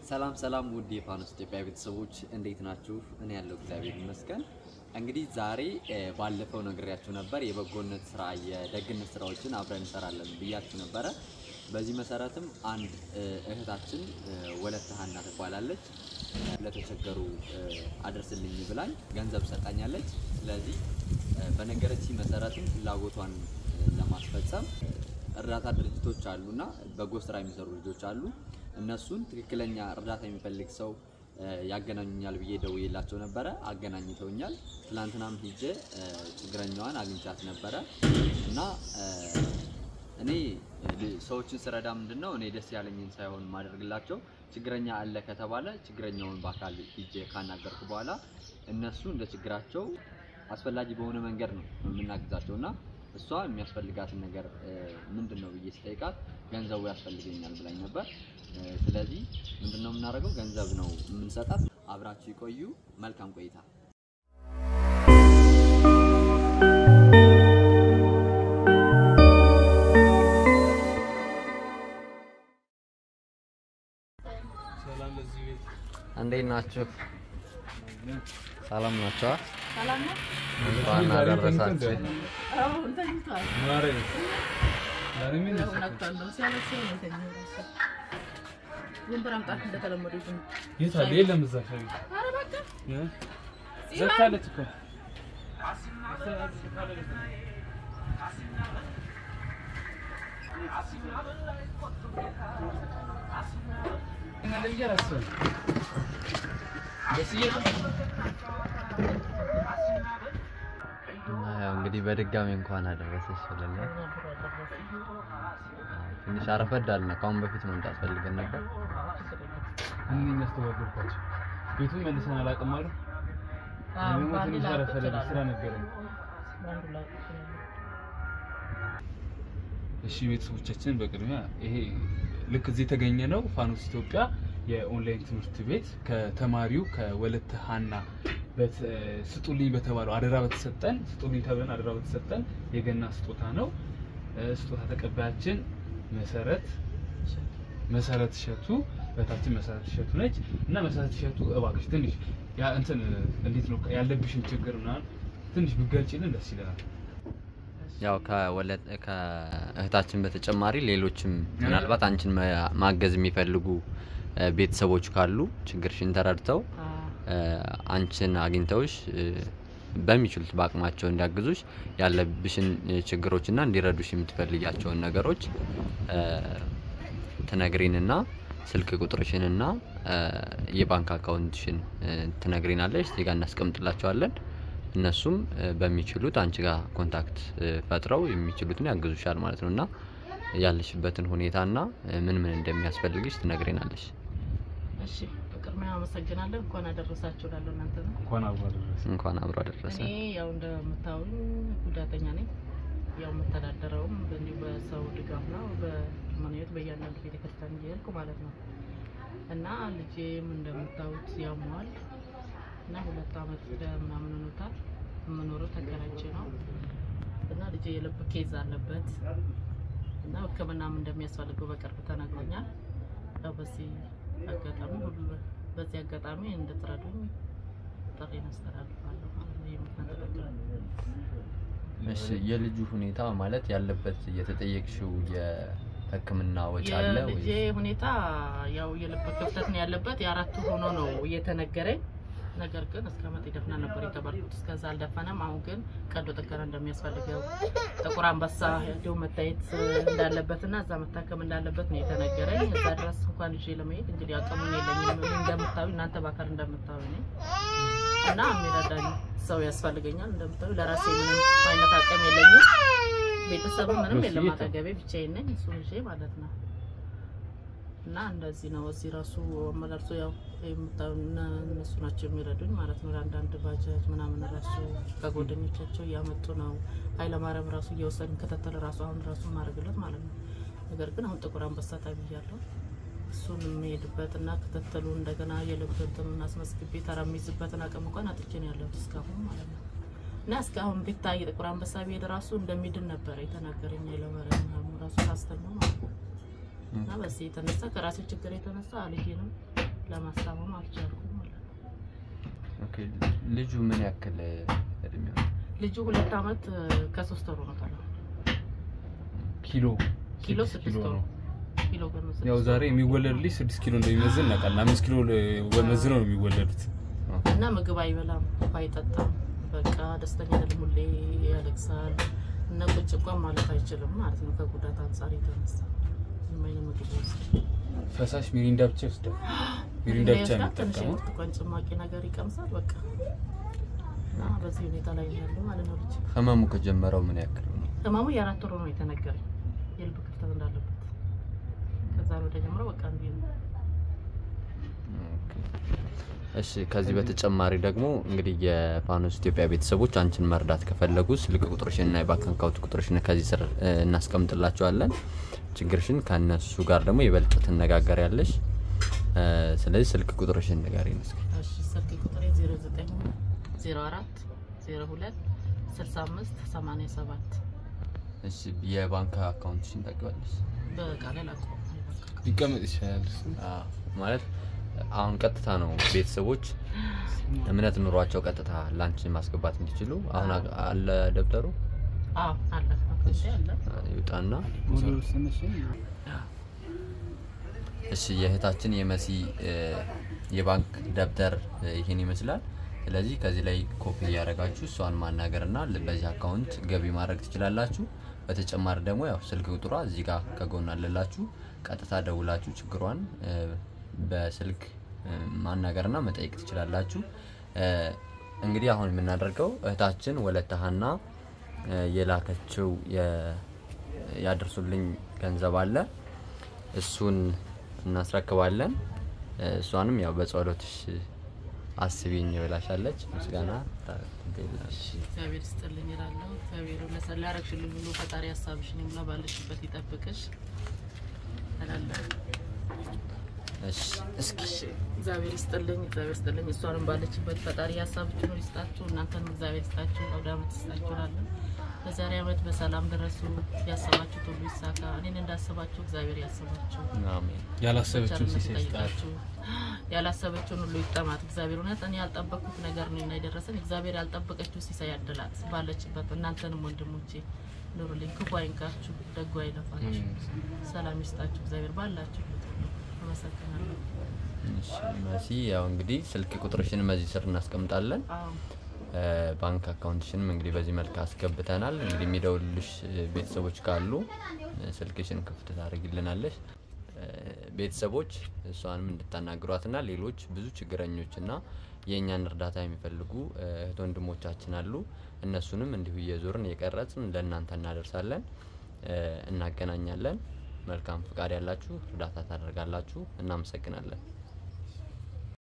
ሰላም ሰላም ውድ የፋኖስ ኢትዮጵያ ቤተሰቦች እንዴት ናችሁ? እኔ ያለው እግዚአብሔር ይመስገን። እንግዲህ ዛሬ እ፣ ባለፈው ነግሬያችሁ ነበር የበጎነት ስራ የደግነት ስራዎችን አብረን እንሰራለን ብያችሁ ነበረ። በዚህ መሰረትም አንድ እ፣ እህታችን እ፣ ወለተ ሀና ትባላለች ለተቸገሩ እ፣ አድርስልኝ ብላኝ ገንዘብ ሰጣኛለች። ስለዚህ እ፣ በነገረችኝ መሰረትም ፍላጎቷን እ፣ ለማስፈጸም እ፣ እርዳታ ድርጅቶች አሉና በጎ ስራ የሚሰሩ ልጆች አሉ። እነሱን ትክክለኛ እርዳታ የሚፈልግ ሰው እ፣ ያገናኙኛል ብዬ ደውዬላቸው ነበረ። አገናኝተውኛል። ትላንትናም ሂጄ እ፣ ችግረኛዋን አግኝቻት ነበረ እና እ፣ እኔ ል- ሰዎችን ስረዳ ምንድን ነው እኔ ደስ ያለኝን ሳይሆን ማደርግላቸው ችግረኛ አለ ከተባለ ችግረኛውን በአካል ሂጄ ካናገርኩ በኋላ እነሱ እንደ ችግራቸው አስፈላጊ በሆነ መንገድ ነው የምናግዛቸው እና እሷ የሚያስፈልጋትን ነገር እ፣ ምንድን ነው ብዬ ስጠይቃት ገንዘቡ ያስፈልገኛል ብላኝ ነበር። እ፣ ስለዚህ ምንድን ነው የምናደርገው? ገንዘብ ነው የምንሰጣት። አብራችሁ ይቆዩ። መልካም ቆይታ። ሰላም ለዚህ ቤት እንዴት ናችሁ? ሰላም ናቸዋ? ሰላም ነው? እንኳን ዛሬ አደረሳችሁ። ተኝተን አዎ ተኝቷል። ማረኝ ዛሬ ምን ያው ነቅቷለሁ። ሲያለቅሰኝ ነው የተኛው እራሱ። ዝም ብር አምጣት እንደተለመደው ዝም የት አለ? የለም እዛ ሻይ ኧረ በቃ እ? ዘግታለች እኮ እና ያው እንግዲህ በድጋሚ እንኳን አደረሰሽ ብለናል። ትንሽ አረፈድ አልን። ከአሁን በፊት መምጣት ፈልገን ነበር። እኔ የሚያስተባብርኳቸው ቤቱን መልሰን አላውቅም አሉ። አዎ ደግሞ በአንድ ትንሽ ላውቅ አረፈደ እችላለሁ። ስራ ነበረኝ። በአንዱ ላውቅ እችላለሁ። እሺ ቤተሰቦቻችን በቅድሚያ ይሄ ልክ እዚህ የተገኘ ነው ፋኖስ ኢትዮጵያ የኦንላይን ትምህርት ቤት ከተማሪው ከወለተ ሀና በት- ስጡልኝ በተባለው አደራ በተሰጠን ስጡልኝ ተብለን አደራ በተሰጠን የገና ስጦታ ነው። እ፣ ስጦታ ተቀባያችን መሰረት መሰረት እሸቱ በታችን መሰረት እሸቱ ነች እና መሰረት እሸቱ እባክሽ ትንሽ ያ እንትን እንዴት ነው ያለብሽን ችግር ምናምን ትንሽ ብገልጪልን ደስ ይለናል። ያው ከወለድ ከእህታችን በተጨማሪ ሌሎችም ምናልባት አንቺን ማ- ማገዝ የሚፈልጉ እ፣ ቤተሰቦች ካሉ ችግርሽን ተረድተው አዎ እ፣ አንቺን አግኝተውሽ እ፣ በሚችሉት በአቅማቸው እንዲያግዙሽ ያለብሽን እ፣ ችግሮችና እንዲረዱሽ የምትፈልጊያቸውን ነገሮች እ፣ ትነግሪንና ስልክ ቁጥርሽንና እ፣ የባንክ አካውንትሽን እ፣ ትነግሪናለሽ። እዚህ ጋር እናስቀምጥላቸዋለን። እነሱም እ፣ በሚችሉት አንቺ ጋር ኮንታክት እ፣ ፈጥረው የሚችሉትን ያግዙሻል ማለት ነው እና ያለሽበትን ሁኔታና እ፣ ምን ምን እንደሚያስፈልግሽ ትነግሪናለሽ። እሺ በቅድሚያ አመሰግናለሁ። እንኳን አደረሳችሁ እላለሁ እናንተ ነው። እንኳን አብሮ አደረሰ። እንኳን አብሮ አደረሰ። እኔ ያው እንደምታዩኝ ጉዳተኛ ነኝ። ያው የምተዳደረውም እንዲሁ በሰው ድጋፍ ነው። በመኖት በእያንዳንዱ ቤተክርስቲያን እየሄድኩ ማለት ነው እና ልጄም እንደምታዩት ያሟል እና ሁለት አመት ምናምን ሆኖታል። የምኖረው ተከራይቼ ነው እና ልጄ የልብ ኬዝ አለበት እና ሕክምናም እንደሚያስፈልገው በቅርብ ተነግሮኛል። ያው በዚህ አጋጣሚ ሁሉ በዚህ አጋጣሚ እንድትረዱኝ ጥሬን አስተላልፋለሁ ማለት ነው። የምትነጠቀው እሺ የልጁ ሁኔታ ማለት ያለበት የተጠየቅሽው የሕክምና ወጪ አለ የልጄ ወይ? ሁኔታ ያው የልብ ክፍተት ነው ያለበት። የአራቱ ሆኖ ነው እየተነገረኝ። ነገር ግን እስከ መጥ ይደፍና ነበር የተባልኩት። እስከዛ አልደፈነም። አሁን ግን ቀዶ ጥገና እንደሚያስፈልገው ጥቁር አንበሳ ሄዶ መታየት እንዳለበትና እዛ መታከም እንዳለበት ነው የተነገረኝ። እዛ ድረስ እንኳን ይዤ ለመሄድ እንግዲህ አቅሙን የለኝም። እኔ እንደምታዩ እናንተ በአካል እንደምታዩ ነኝ እና የሚረዳኝ ሰው ያስፈልገኛል። እንደምታዩ ለራሴ ምንም አይነት አቅም የለኝም። ቤተሰብ ምንም የለም አጠገቤ፣ ብቻዬን ነኝ። እሱን ይዤ ማለት ነው እና እንደዚህ ነው። እዚህ ራሱ አመላልሶ ያው የምታዩ እነ- እነሱ ናቸው የሚረዱኝ ማለት ነው። ለአንዳንድ ባጃጅ ምናምን ራሱ ከጓደኞቻቸው እያመጡ ነው። ኃይለማርያም ራሱ እየወሰድን ከተተለ ራሱ አሁን ራሱ ማድረግለት ማለት ነው። ነገር ግን አሁን ጥቁር አንበሳ ተብያለሁ። እሱን የሚሄድበት እና ክትትሉ እንደገና የልብ እንትኑን አስመዝግቤ ተራ የሚይዝበትን አቅም እንኳን አጥቼ ነው ያለሁት እስካሁን ማለት ነው። እና እስካሁን ቢታይ ጥቁር አንበሳ ብሄድ ራሱ እንደሚድን ነበረ የተናገረኝ ኃይለማርያም ምናምን ራሱ ሳስተኛው ማለት ነው። እና በዚህ የተነሳ ከራሴ ችግር የተነሳ አልሄድም ለማስታመም አልቻልኩም ማለት ነው። ኦኬ ልጁ ምን ያክል እድሜው ነው? ልጁ ሁለት አመት እ፣ ከሶስት ወሩ ነው ታዲያ ኪሎ ኪሎ ስድስት ስድስት ኪሎ ወሩ ነው። ኪሎ ገና ስድስት ያው ዛሬ ወሩ። የሚወለድ ልጅ ስድስት ኪሎ እንደሚመዝን እናውቃለን። አምስት ኪሎ መዝነው ነው የሚወለዱት። እና ምግብ አይበላም፣ ውሃ አይጠጣም። በቃ ደስተኛ አይደለም፣ ሁሌ ያለቅሳል እና ቁጭ እንኳን ማለት አይችልም ማለት ነው። ከጉዳት አንጻር የተነሳ ምንም አይነት ምግብ አይወስድም። ፈሳሽ ሚሪንዳ ብቻ ይወስዳል። ሚሪንዳ ብቻ ይወስዳል፣ ትንሽ የሚጠቀመው የብርቱካን ጭማቂ ነገር ይቀምሳል። በቃ እና በዚህ ሁኔታ ላይ ነው ያለው ማለት ነው። ልጅ ህመሙ ከጀመረው ምን ያክል ነው? ህመሙ የአራት ወሩ ነው የተነገረኝ የልብ ክፍተት እንዳለበት። ከዛ ነው ተጀምሮ በቃ እንዲህ ነው። ኦኬ። እሺ ከዚህ በተጨማሪ ደግሞ እንግዲህ የፋኖስ ኢትዮጵያ ቤተሰቦች አንቺን መርዳት ከፈለጉ ስልክ ቁጥርሽን እና የባንክ አካውንት ቁጥርሽን ከዚህ ስር እ, እናስቀምጥላቸዋለን። ችግርሽን ከእነሱ ጋር ደግሞ ይበልጥ ትነጋገሪያለሽ። እ, ስለዚህ ስልክ ቁጥርሽን ንገሪን እስኪ። እሺ ስልክ ቁጥሬ 09 04 02 65 87 እሺ የባንክ አካውንትሽን ታውቂዋለሽ? በቃል ላቆም ሊቀመጥ ይችላል። አዎ፣ ማለት አሁን ቀጥታ ነው ቤተሰቦች እምነት ኑሯቸው ቀጥታ ላንቺ ማስገባት እንዲችሉ አሁን አ- አለ ደብተሩ አዎ አለ አካውንቴ አለ አ, ይውጣና እሺ የእህታችን የመሲ እ, የባንክ ደብተር እ, ይሄን ይመስላል። ስለዚህ ከዚህ ላይ ኮፒ እያደረጋችሁ እሷን ማናገርና ል- በዚህ አካውንት ገቢ ማድረግ ትችላላችሁ። በተጨማሪ ደግሞ ያው ስልክ ቁጥሯ እዚህ ጋር ከጎን አለላችሁ። ቀጥታ ደውላችሁ ችግሯን እ, በስልክ እ, ማናገርና መጠየቅ ትችላላችሁ። እ, እንግዲህ አሁን የምናደርገው እህታችን ወለተ ሀና እ, የላከችው የ- ያደርሱልኝ ገንዘብ አለ እሱን እናስረክባለን። እ፣ እሷንም ያው በጸሎትሽ አስቢኝ ብላሻለች። ምስጋና ታደርግልናለች። እግዚአብሔር ይስጥልኝ እላለሁ። እግዚአብሔር ለሰላ ያረግሽልኝ ሁሉ ፈጣሪ ሀሳብሽን ይሙላ፣ ባለሽበት ይጠብቅሽ እላለሁ። እሺ እስኪ እግዚአብሔር ይስጥልኝ፣ እግዚአብሔር ይስጥልኝ። እሷንም ባለችበት ፈጣሪ ሀሳብችን ሁሉ ይስጣችሁ፣ እናንተንም እግዚአብሔር ይስጣችሁ፣ አውደ ዓመት ይስጣችሁ እላለሁ። በዛሬ ዓመት በሰላም ድረሱ፣ ያሰባችሁት ሁሉ ይሳካ። እኔን እንዳሰባችሁ እግዚአብሔር ያስባችሁ። አሜን። ያላሰበችውን ቸርነት ሲሳይ ይስጣት። ይጠይቃችሁ። ያላሰበችውን ሁሉ ይጠማት። እግዚአብሔር እውነት እኔ ያልጠበቅኩት ነገር ነው እና የደረሰን እግዚአብሔር ያልጠበቀችው ሲሳይ ያድላት ባለችበት። እናንተንም ወንድሞቼ ኑሩልኝ፣ ክፉ አይንካችሁ፣ ደጉ አይለፋችሁ፣ ሰላም ይስጣችሁ እግዚአብሔር ባላችሁ አመሰግናለሁ። እሺ መሲ፣ ያው እንግዲህ ስልክ ቁጥርሽን በዚህ ስር እናስቀምጣለን። አዎ እ፣ ባንክ አካውንትሽንም እንግዲህ በዚህ መልክ አስገብተናል። እንግዲህ የሚደውልሽ እ፣ ቤተሰቦች ካሉ እ፣ ስልክሽን ክፍት ታደርግልናለሽ። እ፣ ቤተሰቦች እሷንም እንድታናግሯትና ሌሎች ብዙ ችግረኞችና የእኛን እርዳታ የሚፈልጉ እ፣ እህት ወንድሞቻችን አሉ። እነሱንም እንዲሁ እየዞርን እየቀረጽን ለእናንተ እናደርሳለን፣ እ፣ እናገናኛለን። መልካም ፍቃድ ያላችሁ እርዳታ ታደርጋላችሁ። እናመሰግናለን።